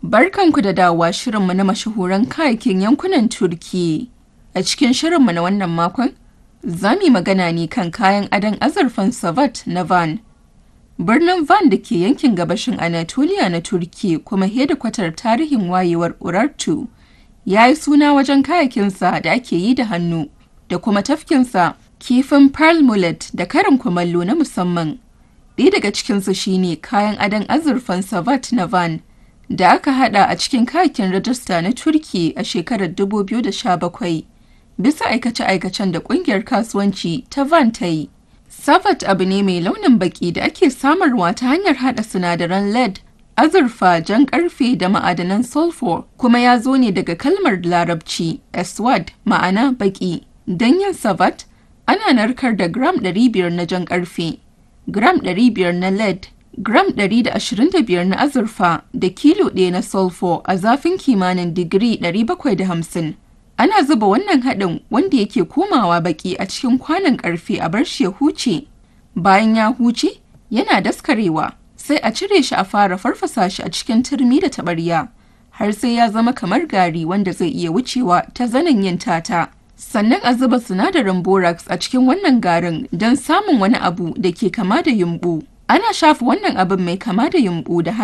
Barkanku da dawowa shirinmu na mashahuran kayakin yankunan Turki. A cikin shirinmu na wannan makon, za mu yi magana ne kan kayan adon azurfan Savat na Van. Birnin Van da ke yankin gabashin Anatolia na Turki kuma hedikwatar tarihin wayewar Urartu ya yi suna wajen kayakinsa da ake yi da hannu da kuma tafkinsa kifin pearl mullet da karin kumallo na musamman. Ɗaya daga cikinsu shine kayan adon azurfan Savat na Van da aka hada a cikin kayakin rajista na Turki a shekarar 2017 bisa aikace-aikacen da ƙungiyar kasuwanci ta Van ta yi. Savat abu ne mai launin baki da ake samarwa ta hanyar hada sinadaran lead, azurfa, jan karfe da ma'adanan sulfur kuma ya zo ne daga kalmar larabci eswad ma'ana baki. Don yin savat ana narkar da gram 500 na jan karfe, gram 500 na lead, gram 125 na azurfa da kilo ɗaya na sulfur a zafin kimanin digiri 750. Ana zuba wannan haɗin wanda yake komawa baki a cikin kwanon ƙarfe a bar shi ya huce. Bayan ya huce, yana daskarewa, sai a cire shi a fara farfasa shi a cikin turmi da taɓarya, har sai ya zama kamar gari wanda zai iya wucewa ta zanen yin tata. Sannan a zuba sinadarin borax a cikin wannan garin don samun wani abu da ke kama da yumɓu. Ana shafa wannan abin mai kama da yumɓu da